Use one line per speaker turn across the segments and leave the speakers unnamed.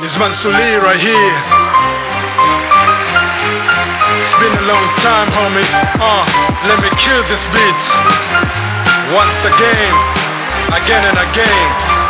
It's Mansuli right here. It's been a long time, homie. Uh, let me kill this beat. Once again, again and again.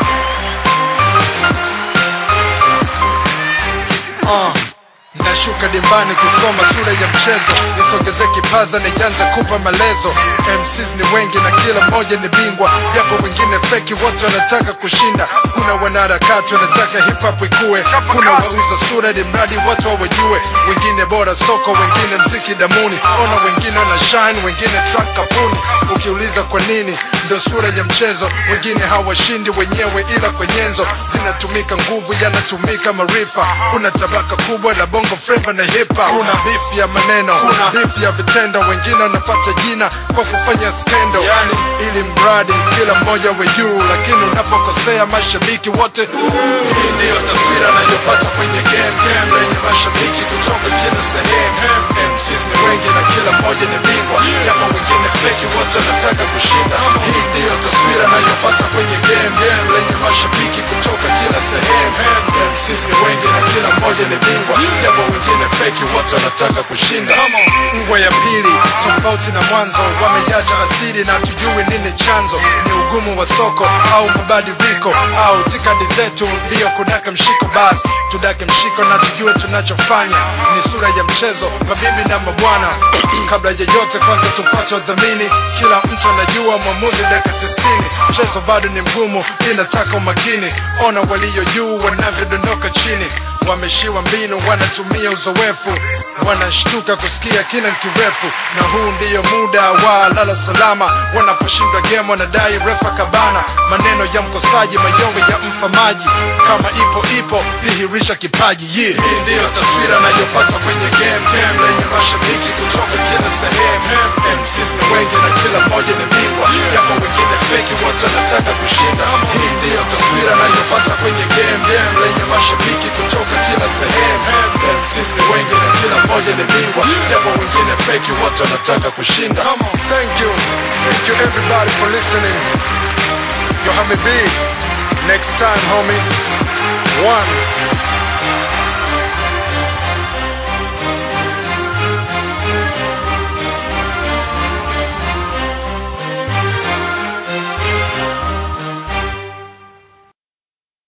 Uh. Nashuka dimbani kusoma sura ya mchezo, nisogeze kipaza nianze kupa maelezo. MCs ni wengi na kila mmoja ni bingwa, japo wengine feki, wote wanataka kushinda. Kuna wanaharakati wanataka hip hop ikue, kuna wauza sura ni mradi watu wawajue. Wengine bora soko, wengine mziki damuni, ona wengine wana shine, wengine track kapuni. Ukiuliza kwa nini, ndo sura ya mchezo. Wengine hawashindi wenyewe, ila kwa nyenzo zinatumika nguvu, yanatumika maarifa. Kuna tabaka kubwa la bongo flava na hip hop. Kuna beef ya maneno, kuna beef ya vitendo. Wengine wanafuata jina kwa kufanya skendo, yani ili mradi kila mmoja we juu, lakini unapokosea mashabiki wote. Hii ndiyo taswira nayopata kwenye game, game lenye mashabiki kutoka kila sehemu. MCs ni wengi na kila mmoja ni bingwa, japo wengine feki, wote wanataka kushinda. Hii ndiyo taswira nayopata kwenye game, game lenye mashabiki kutoka kila sehemu. MCs ni wengi na kila mmoja ni bingwa, japo wengine feki, wote wanataka kushinda. Ngwa ya pili tofauti na mwanzo, wamejaja asili na tujui nini chanzo. Ni ugumu wa soko au mabadiliko au tikadi zetu ndiyo kudaka mshiko, basi tudake mshiko na tujue tunachofanya. Ni sura ya mchezo, mabibi na mabwana. Kabla ya yote, kwanza tupate udhamini. Kila mtu anajua mwamuzi dakika tisini. Mchezo bado ni mgumu, inataka umakini. Ona walio juu wanavyodondoka chini wameshiwa mbinu, wanatumia uzoefu, wanashtuka kusikia kina kirefu, na huu ndiyo muda wa lala salama. Wanaposhindwa game wanadai refa kabana, maneno ya mkosaji, mayowe ya mfamaji. Kama ipo ipo, dhihirisha kipaji. Yeah. Hii ndiyo taswira nayopata kwenye game, game lenye mashabiki kutoka kila sehemu. MCs ni wengi na kila mmoja ni bingwa, japo wengine feki, wote wanataka kushinda. Hii ndiyo taswira nayopata kwenye game, game lenye mashabiki kutoka kila sehemu. MCs ni wengi na kila mmoja ni bingwa, japo wengine feki, wote wanataka kushinda. Thank you, thank you everybody for listening. Yo, Hami B, next time homie. One.